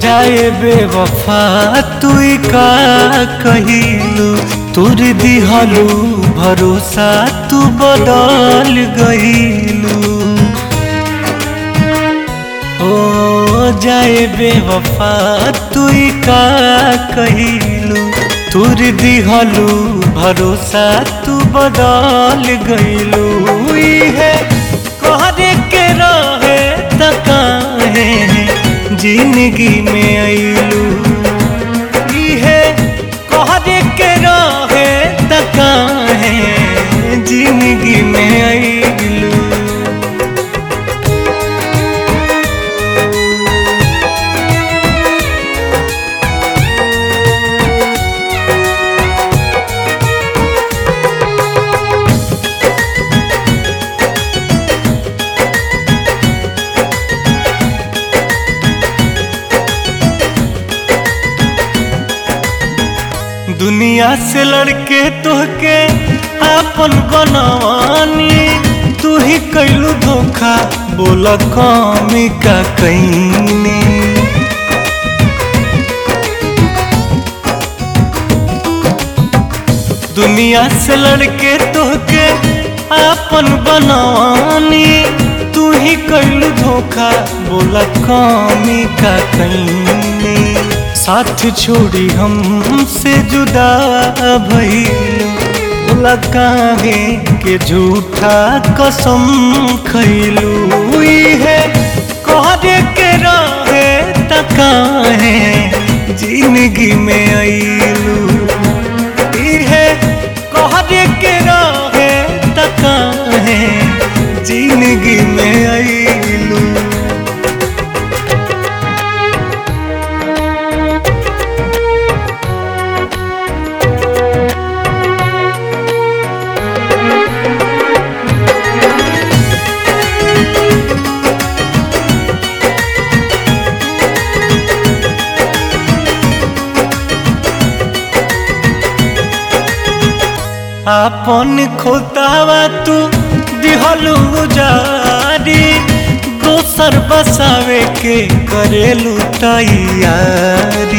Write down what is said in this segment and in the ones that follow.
जाए बेवफा तू का कहिलू तुर दिहलू भरोसा तू बदल गईलू ओ जाए बेवफा तू का कहिलू तुर दिहलू भरोसा तू बदल गईलू है कहरे के रहे तकाहे जिंदगी में अइलू है कहरे के रहे तकाहे जिंदगी में अइलू दुनिया से लड़के तोहके आपन बनवानी तू ही कैलू धोखा बोल कमी का कैनी दुनिया से लड़के तोहके आपन बनवानी तू ही कैलू धोखा बोल कमी का कैनी साथ छोड़ी हमसे जुदा भइलू लकाहे के झूठा कसम खैलू है कहरे के रहे तकाहे जिंदगी में अइलू है कहरे के रहे तकाहे जिंदगी में अइलू आपन खोतावा तू दिहलू जारी दोसर बसावे के करेलू तैयारी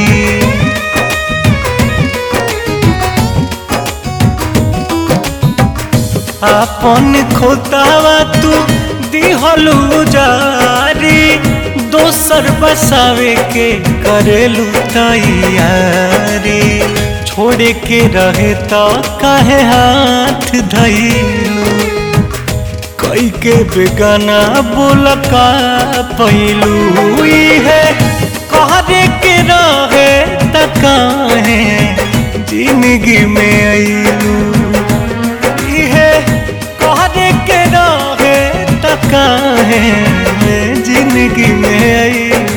आपन खोतावा तू दिहलू जारी दोसर बसावे के करेलू तैयारी छोड़े के रहे तो काहे हाथ धैलू कई के बेगाना बोल का पैलू है कहरे के रहे तकाहे जिंदगी में अइलू है कहरे के रहे तकाहे जिंदगी में अइलू